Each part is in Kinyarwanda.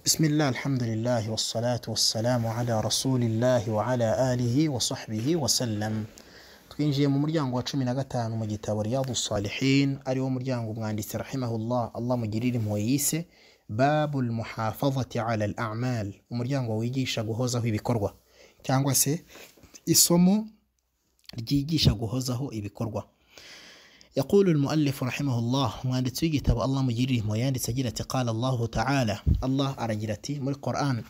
بسم الله الحمد لله والصلاة والسلام على رسول الله وعلى آله وصحبه وسلم twinjiye mu muryango wa cumi na gatanu mu gitabo riyadu salihin ariwo muryango umwanditsi rahimahullah allah mugirire impuhwe yise babu lmuhafazati ala al-amal umuryango wigisha guhozaho ibikorwa cyangwa se isomo ryigisha guhozaho ibikorwa يقول المؤلف رحمه الله مؤلف تيجي تبع الله مجري ما يعني سجلت قال الله تعالى الله أرجلتي من القرآن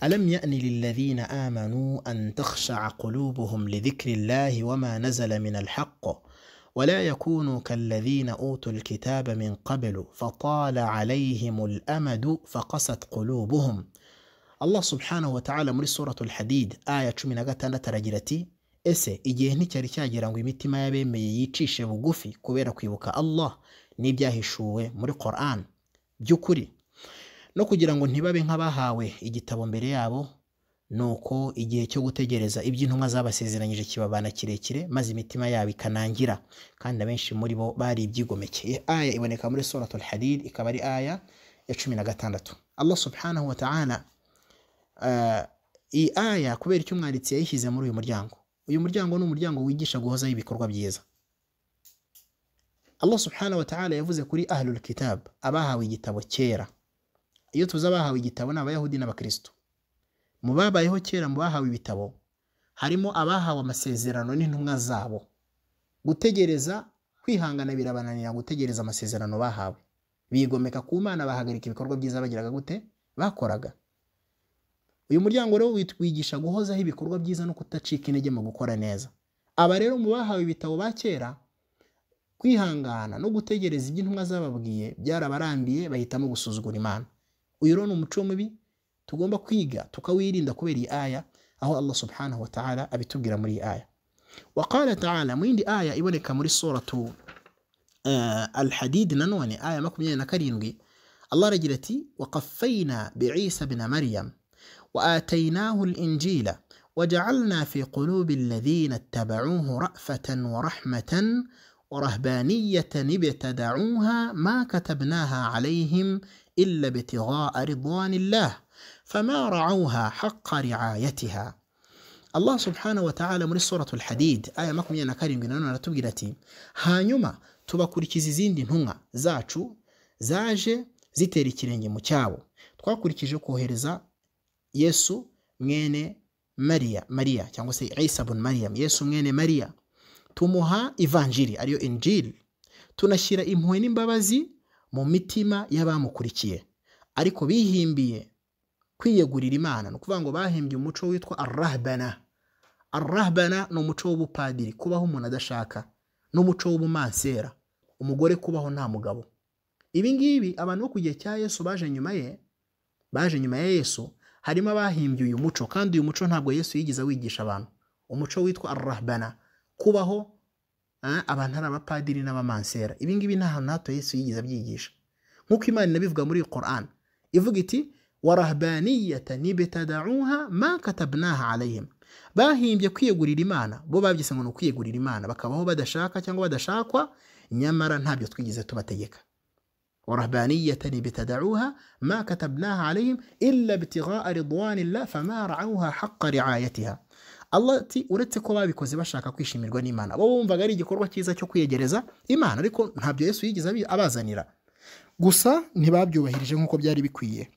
ألم يأن للذين آمنوا أن تخشع قلوبهم لذكر الله وما نزل من الحق ولا يكونوا كالذين أوتوا الكتاب من قبل فطال عليهم الأمد فقست قلوبهم الله سبحانه وتعالى muri سورة الحديد آية cumi na gatandatu aragirati ese igihe nticyari cyagira ngo imitima y'abemeye yicishe bugufi kubera kwibuka Allah n'ibyahishuwe muri Quran by'ukuri no kugira ngo ntibabe nk'abahawe igitabo mbere yabo nuko igihe cyo gutegereza ibyo intumwa zabasezeranyije kibabana kirekire maze imitima yabo ikanangira kandi abenshi muri bo bari ibyigomekeye aya iboneka muri suratul hadid ikaba ari aya ya cumi na gatandatu Allah subhanahu wa ta'ala uh, iyi aya kubera icyo umwanditsi yayishyize muri uyu muryango uyu muryango ni umuryango wigisha guhozaho ibikorwa byiza allah subhanahu wa ta'ala yavuze kuri ahlul kitab abahawe igitabo kera iyo tuzi abahawe igitabo ni abayahudi n'abakristo mu babayeho kera mu bahawe ibitabo harimo abahawe amasezerano n'intumwa zabo gutegereza kwihangana birabananira gutegereza amasezerano bahawe bigomeka ku mana bahagarika ibikorwa byiza bagiraga gute bakoraga uyu muryango rero witwigisha guhozaho ibikorwa byiza no kudacika intege mu gukora neza aba rero mu bahawe ibitabo ba kera kwihangana no gutegereza ibyo intumwa zababwiye byarabarambiye bahitamo gusuzugura imana uyu rero ni umuco mubi tugomba kwiga tukawirinda kubera iyi aya aho allah subhanahu wa ta'ala abitubwira muri iyi aya waqala ta'ala mu yindi aya iboneka muri suratu uh, alhadid nanone aya makumyabiri na karindwi allah aragira ati waqafayina biisa bina maryam واتيناه الانجيل وجعلنا في قلوب الذين اتبعوه رافه ورحمه ورهبانيه ابتدعوها ما كتبناها عليهم الا ابتغاء رضوان الله فما رعوها حق رعايتها الله سبحانه وتعالى muri suratu alhadid aya makumyabiri na karindwi nanone aratubwira ati hanyuma tubakurikiza izindi ntumwa zacu zaje zitera ikirenge mu cyabo twakurikije kohereza yesu mwene mariya mariya cyangwa se isa bun mariya yesu mwene mariya tumuha ivanjiri ariyo injiri tunashyira impuhwe n'imbabazi mu mitima y'abamukurikiye ariko bihimbiye kwiyegurira imana ni ukuvuga ngo bahimbye umuco witwa arahbana arahbana ni umuco w'ubupadiri kubaho umuntu adashaka n'umuco w'ubumansera umugore kubaho nta mugabo ibi ngibi abantu bo ku gihe cya yesu baje nyuma ye baje nyuma ya yesu harimo abahimbye uyu muco kandi uyu muco ntabwo yesu yigeze wigisha abantu umuco witwa arahbana kubaho abantu ari abapadiri n'abamansera ibi ngibi nta hantu hato yesu yigeze abyigisha nk'uko imana inabivuga muri koran ivuga iti warahbaniyata nibetadauha ma katabnaha alayhim bahimbye kwiyegurira imana bo babyise ngo ni ukwiyegurira imana bakabaho badashaka cyangwa badashakwa nyamara ntabyo twigeze tubategeka ورهبانية ابتدعوها ما كتبناها عليهم إلا ابتغاء رضوان الله فما رعوها حق رعايتها Allah ati uretse ko babikoze bashaka kwishimirwa n'Imana bo bumvaga ari igikorwa cyiza cyo kwiyegereza Imana ariko ntabyo Yesu yigeze abazanira gusa ntibabyubahirije nk'uko byari bikwiye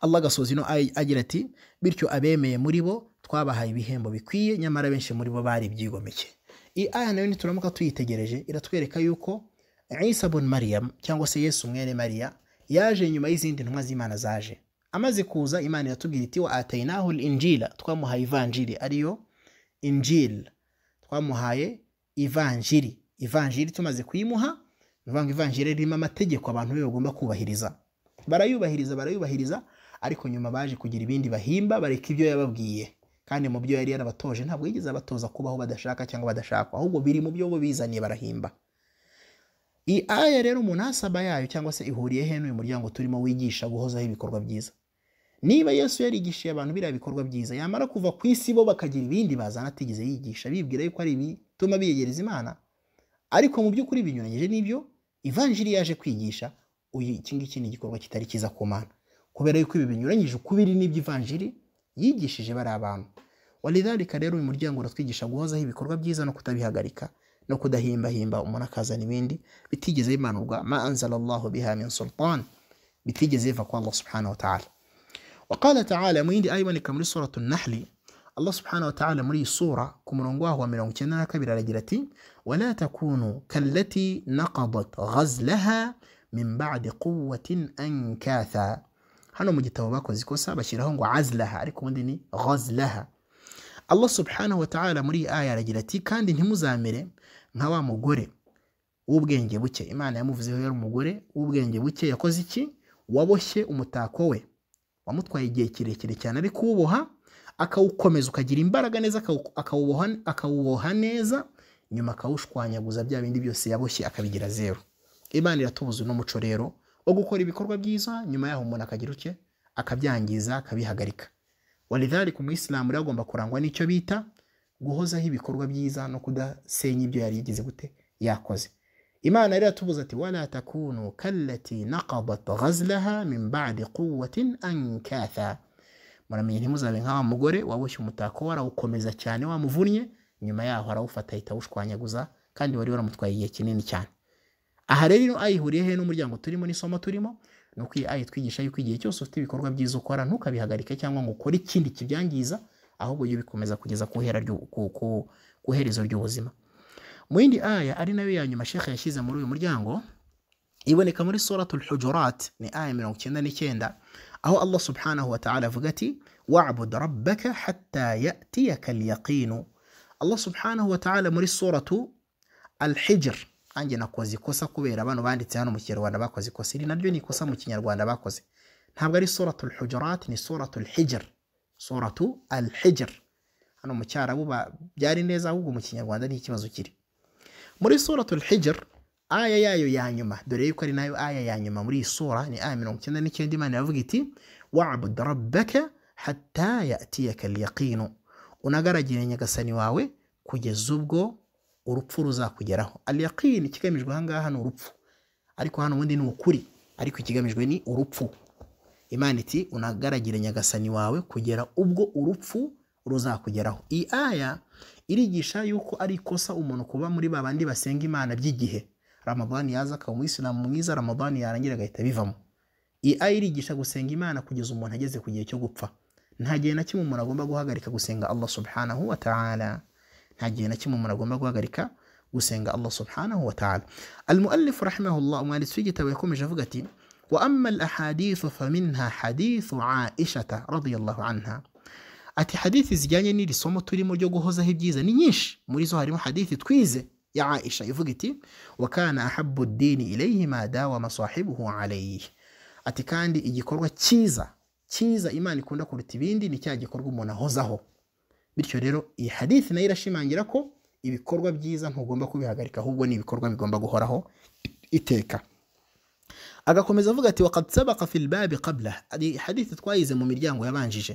Allah gasoza ino agira ati bityo abemeye muri bo twabahaye ibihembo bikwiye nyamara benshi muri bo bari ibyigomeke iyi aya nayo nituramuka tuyitegereje iratwereka yuko isa bun mariyamu cyangwa se yesu mwene mariya yaje nyuma y'izindi ntumwa z'imana zaje amaze kuza imana iratubwira iti wa atayinahu injila twamuhaye ivanjiri ariyo injil twamuhaye ivanjiri ivanjiri tumaze kuyimuha ngo ivanjiri ririmo amategeko abantu be bagomba kubahiriza barayubahiriza barayubahiriza ariko nyuma baje kugira ibindi bahimba bareka ibyo yababwiye kandi mu byo yari yarabatoje ntabwo yigeze abatoza kubaho badashaka cyangbo badashakwa ahubwo biri mu byo bo bizaniye barahimba iyi aya rero munasaba yayo cyangwa se ihuriye he n'uyu muryango turimo wigisha guhozaho ibikorwa byiza niba yesu yarigishije abantu biriya bikorwa byiza yamara kuva ku isi bo bakagira ibindi bazana atigeze yigisha bibwira yuko ari ibituma biyegereza imana ariko mu by'ukuri binyuranyije n'ibyo ivanjiri yaje kwigisha iki ngiki ni igikorwa kitari cyiza ku mana kubera yuko ibi binyuranyije ukubiri n'ibyo ivanjiri yigishije bari abantu walidhalika rero uyu muryango uratwigisha guhozaho ibikorwa byiza no kutabihagarika no kudahimbahimba umuntu akazana ibindi bitigeze bimanurwa ma anzalallahu biha min sultan bitigeze biva kwa Allah subhanahu wa ta'ala وقال تعالى mu yindi aya iboneka muri suratu nahli allah subhanahu wa ta'ala muri iyi sura ku murongo waho wa mirongo icyenda na kabiri aragira ati wala takunu kallati naqadat ghazlaha min ba'di quwwatin ankatha hano mu gitabo bakoze ikosa bashyiraho ngo azlaha ariko ubundi ni ghazlaha allah subhanahu wa ta'ala muri iyi aya aragira ati kandi ntimuzamere nka wa mugore w'ubwenge buke imana yamuvuzeho yari umugore w'ubwenge buke yakoze iki waboshye umutako we wamutwaye igihe kirekire cyane ari kuwuboha akawukomeza ukagira imbaraga neza akawuboha neza nyuma akawushwanyaguza bya bindi byose yaboshye akabigira zeru imana iratubuza uno muco rero wo gukora ibikorwa byiza nyuma yaho umuntu akagira uke akabyangiza akabihagarika walidhalika umuyisilamu rero agomba kurangwa n'icyo bita guhozaho ibikorwa byiza no kudasenya ibyo yari yigeze gute yakoze imana rero atubuza ati wala takunu kallati naqadat ghazlaha min ba'di quwwatin ankatha muramenye ntimuzabe nk'awa mugore waboshye umutako warawukomeza cyane wamuvunnye nyuma yaho arawufata ahita awushwanyaguza kandi wari waramutwaye igihe kinini cyane aha rero ino aya ihuriye he n'umuryango turimo n'isomo turimo ni uko iyi aya itwigisha yuko igihe cyose ufite ibikorwa byiza ukora ntukabihagarike cyangwa ngo ukore ikindi kibyangiza ahubwo jya ubikomeza kugeza ku iherezo ry'ubuzima mu yindi aya ari nayo ya nyuma shekhe yashyize muri uyu muryango iboneka muri suratul hujurat ni aya mirongo icyenda n'icyenda aho allah subhanahu wa ta'ala avuga ati wabud rabbaka hatta yatiyaka alyaqinu allah subhanahu wa ta'ala muri suratu alhijr ange nakoze ikosa kubera bano banditse hano mu kinyarwanda bakoze ikosa iri naryo ni ikosa mu kinyarwanda bakoze ntabwo ari suratul hujurat ni suratul hijr suratu alhijr hano mu cyarabu byari neza ahubwo mu kinyarwanda ni ikibazo kiri muri suratul hijr aya yayo ya nyuma dore yuko ari nayo aya ya nyuma muri iyi sura ni aya mirongo icyenda n'icyenda imana iravuga iti wabud rabbaka hatta yatiyaka alyaqinu unagaragire nyagasani wawe kugeza ubwo urupfu ruzakugeraho alyaqin ikigamijwe ahangaha ni urupfu ariko hano ubundi ni ukuri ariko ikigamijwe ni urupfu imana iti unagaragire nyagasani wawe kugera ubwo urupfu ruzakugeraho iyi aya irigisha yuko ari ikosa umuntu kuba muri ba bandi basenga imana by'igihe ramadani yaza akaba umuyisilamu mwiza ramadani yarangira agahita bivamo iyi aya irigisha gusenga imana kugeza umuntu ageze ku gihe cyo gupfa nta gihe na kimwe umuntu agomba guhagarika gusenga allah subhanahu wa ta'ala nta gihe na kimwe umuntu agomba guhagarika gusenga allah subhanahu wa ta'ala almuallif rahimahullah umwanditsi w'igitabo yakomeje avuga ati wa amma al ahadithu faminha hadithu aishata radiyallahu anha ati hadithi zijyanye n'iri somo turimo ryo guhozaho ibyiza ni nyinshi muri zo harimo hadithi twize ya aisha ivuga iti wakana ahabu dini ilayhi ma dawama sahibuhu alayhi ati kandi igikorwa cyiza cyiza imana ikunda kuruta ibindi ni cya gikorwa umuntu ahozaho bityo rero iyi hadithi nayo irashimangira ko ibikorwa byiza ntugomba kubihagarika ahubwo ni ibikorwa bigomba guhoraho iteka agakomeza avuga ati wakad sabaka fi lbabi qabla hadithi twayize mu miryango yabanjije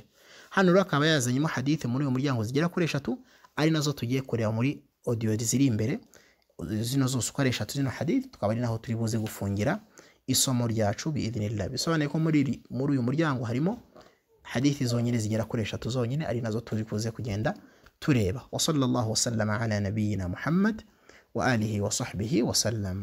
hano rero akaba yazanyemo hadithe muri uyu muryango zigera kuri eshatu ari nazo tugiye kureba muri odiyo ziri imbere zino zose uko ari eshatu zino hadithe tukaba ari naho turi buze gufungira isomo ryacu biidinillah bisobanuye ko muri muri uyu muryango harimo hadithe zonyine zigera kuri eshatu zonyine ari nazo turi buze kugenda tureba wa sallallahu wasallama ala nabiyina muhammad wa alihi wa sahbihi wa sallam